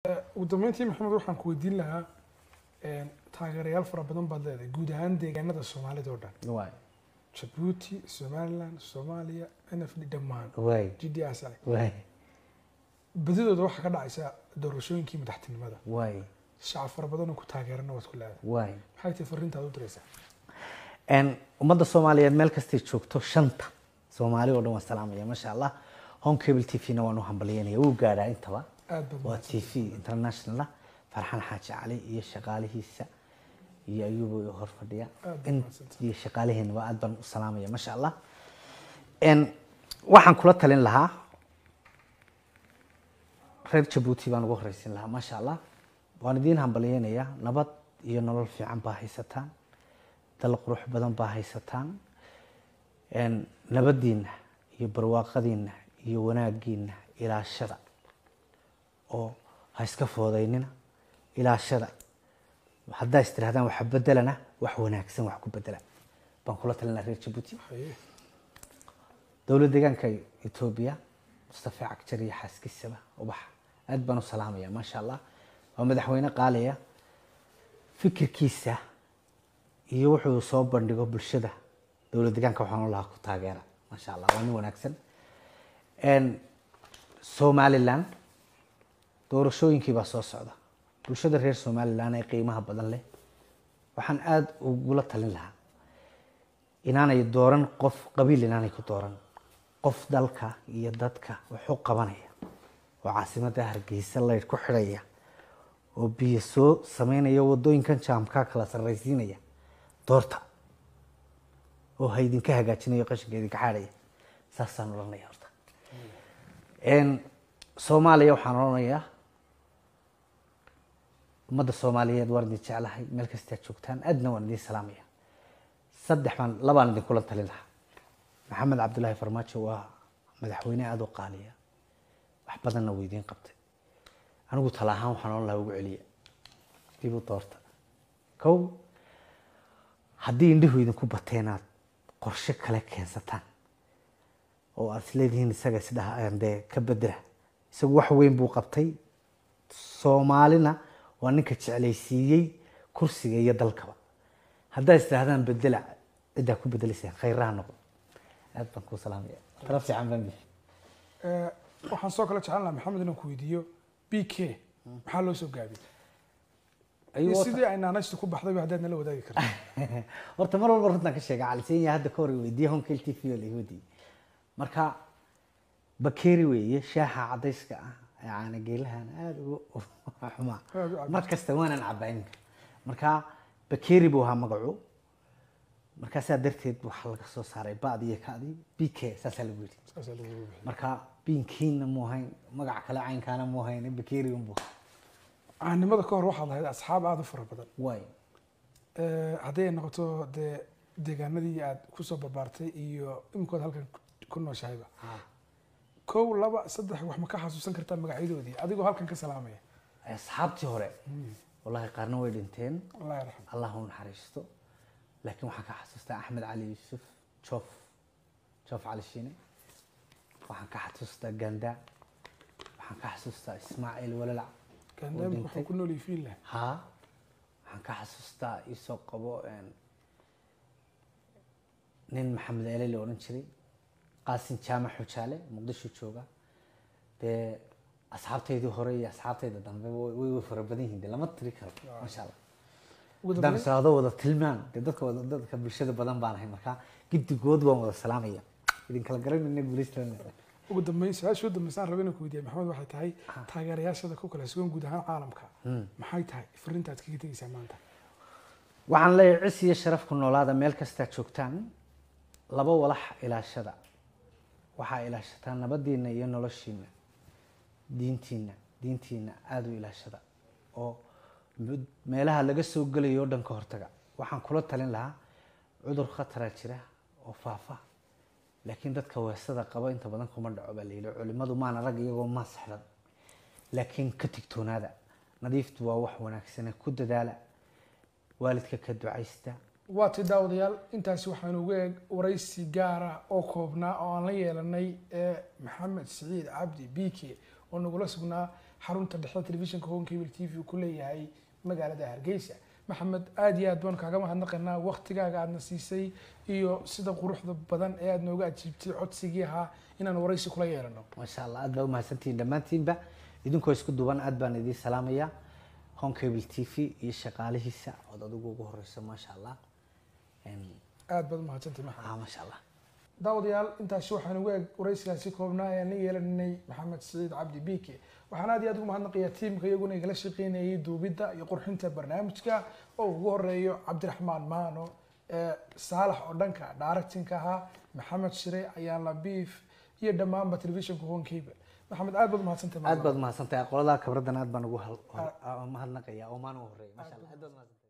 ugu dambeyntii maxamed waxaan ku weydiin lahaa taageerayaal fara badan baad leedahay guud ahaan deegaanada soomaalida oo dhan waay jabuuti somaliland soomaaliya n f d dhammaan waay g d s i waay badidooda waxaa ka dhacaysa doorashooyinkii madaxtinimada waay shacab fara badan oo ku taageerana waad ku leedahay waay maxay tahay fariintaad u diraysaa n ummadda soomaaliyeed meel kastay joogto shanta soomaali oo dhan waan salaamaya maasha allah home cable t v na waan u hambalyeynaya wuu gaadhaa intaba aad baad waa t v international ah farxan xaaji cali iyo shaqaalihiisa iyo ayuba hor fadhiya Aad baad in mahadsantahay. iyo shaqaaliheenaba aad baan u salaamaya maasha allah n waxaan kula talin lahaa reer jabuuti baan ugu horeysin lahaa maasha allah waan idiin hambalyeynayaa nabad iyo nolol fiican baa haysataan dal qurux badan baa haysataan n nabadiina iyo barwaaqadiina iyo wanaagiina ilaashada oo ha iska foodaynina ilaashada haddaa is tirahdaan waxa bedelana wax wanaagsan wax ku bedela baan kula talin lahaa reer jabuuti haye dowlad deegaanka etoobiya mustafa cagjar iyo xaaskiisaba ubax aad baan u salaamaya maasha allah waa madaxweyne qaaliya fikirkiisa iyo wuxuu soo bandhigo bulshada dowlad deegaanka waxaan lahaa ku taageera maasha allah waa nin wanaagsan n somaliland doorashooyinkii baa soo socda bulshada reer somaliland ee qiimaha badan leh waxaan aada ugula talin lahaa inaanay dooran qof qabiil inaanay ku dooran qof dalka iyo dadka wax u qabanaya oo caasimadda hargeysa laydh ku xidhaya oo biyo soo sameynaya wadooyinkan jaamkaa kala sarraysiinaya doorta oo ha idinka hagaajinayo qashinka idinka xaadhaya saasaan odhanaya horta n soomaaliya waxaan odhanayaa ummadda soomaaliyeed waan idin jeclahay meel kastaad joogtaan aadna waan idin salaamaya saddex baan labaan idinkula talin lahaa maxamed cabdulaahi farmaajo waa madaxweyne aada u qaaliya wax badanna wuu idiin qabtay anigu tala ahaan waxaan odhan lahaa ugu celiya dib u doorta kow haddii indhihu idinku bateenaad qorshe kale keensataan oo aad isleedihiin isaga isdhaha dee ka bedela isagu wax weyn buu qabtay soomaalina waa ninka jeclaysiiyey kursiga iyo dalkaba haddaa istirahdaan bedela ciddaa ku bedelaysaan khayraha noqon aad baan kuu salaamaya tala fiican baan bixi Eh, waxaan soo kale jeclan lahaa maxamed inaan ku weydiiyo b k maxaa loo soo gaabiyey iyo Ayuu sidii ay naanaystu ku baxdayba haddaad nala wadaagi karto horta mar walba runtaan ka sheega calisenya hadda ka hor weydiiye honkel t v oo laga wadiiyey marka bakeeri weeye shaaxa cadayska ah ee caana geelahan aada ugu xumaa Aad u cabbi. mar kasta waanan cabaynka marka bakeeri buu ahaa magacu markaasaa darteed waxaa laga soo saaray ba'di iyo ka'di b k saasaa lagu yidhi saasaa lagu bixiyey marka biinkiina mu ahayn magac kale caynkaana mu ahayn bakeeri unbu caanimada ka hor waxaad lahayd asxaab aada u fara badan waay Eh, haddii ay noqoto dee deegaanadii aad kusoo barbaartay iyo iminkood halkan ku- ku nooshahayba kow laba saddex wax ma ka xasuusan kartaa magacyadoodii adigoo halkan ka salaamaya asxaabtii hore wallahi qaarna way dhinteen allah yarxam allah u naxariisto laakiin waxaan ka xasuustaa axmed cali yuusuf joof joof cali shiine waxaan ka xasuustaa ganda waxaan ka xasuustaa ismaaciil walalac gaandamik dhintay. wuxuu ku nool yahay fiinland haa waxaan ka xasuustaa isoo qabo een, nin maxamed ele la odhan jiray qaasin jaamac xujaale muqdisho jooga dee asxaabtaydii hore iyo asxaabtayda dambe way way fara badan yihiin de lama tiri karo maasha allah ugu haddaan dambeyn israado wada tilmaan dee dadka wada dadka bulshada badan baan ahay marka giddigood waan wada salaamaya idin kala garanayna guulaystaan ugu dambeyn su-aasha u dambeysaan raba inaan ku weydiiya maxamed waxay tahay taageerayaashada ku kala sugan guud ahaan caalamka maxay tahay fariintaad kaga tegeysaa maanta waxaan leeyahay cis iyo sharaf ku noolaada meel kastaa joogtaan laba walax ilaashada waxaa ilaashataa nabadiina iyo noloshiina diintiina diintiina aada u ilaashada oo mud- meelaha laga soo gelayo oo dhan ka hortaga waxaan kula talin lahaa cudur khatara jira oo faafa laakiin dadka weesada qaba inta badan kuma dhaco baa layidhi culimadu maana rag iyagoo maas xidhan laakiin ka tigtoonaada nadiiftu waa wax wanaagsane ku dadaala waalidka ka ducaysta waa ti daawadayaal intaasi waxaanu uga eeg waraysi gaara oo koobnaa oo aan la yeelanay ee maxamed siciid cabdi bike oo nagula sugnaa xarunta dhexe telefishinka home cable t v uu ku leeyahay magaalada hargeysa maxamed aada iyo aad baan kaaga mahadnaqaynaa waktigaaga aadna siisay iyo sida quruxda badan ee aada nooga ajiibtay codsigii ahaa inaan waraysi kula yeelano maasha allah aad baa umahadsantihiin dhammaantiinba idinkoo isku duwan aad baan idiin salaamayaa home cable t v iyo shaqaalihiisa ood adigu ugu horeyso maasha allah Em, aada baad umahadsantahay maxamed ah maasha allah daawadayaal intaasi waxaan ugu eg waraysigaasi koobnaa ayaan la yeelanay maxamed siciid cabdi biike waxaan aad iyo aad ugu mahadnaqayaa tiimka iyaguna igala shaqeynayay duubidda iyo qurxinta barnaamijka oo ugu horeeyo cabdiraxmaan maano ee saalax oo dhanka directinka ahaa maxamed shire ayaan labiif iyo dhammaanba telefishinka home cable maxamed aad baad umahadsantahay aad baad umahadsantahay qolada kabradan aad baan ugu hal- hor- mahadnaqayaa oo maan u horeeya maasha allah aad baad umahadsantahay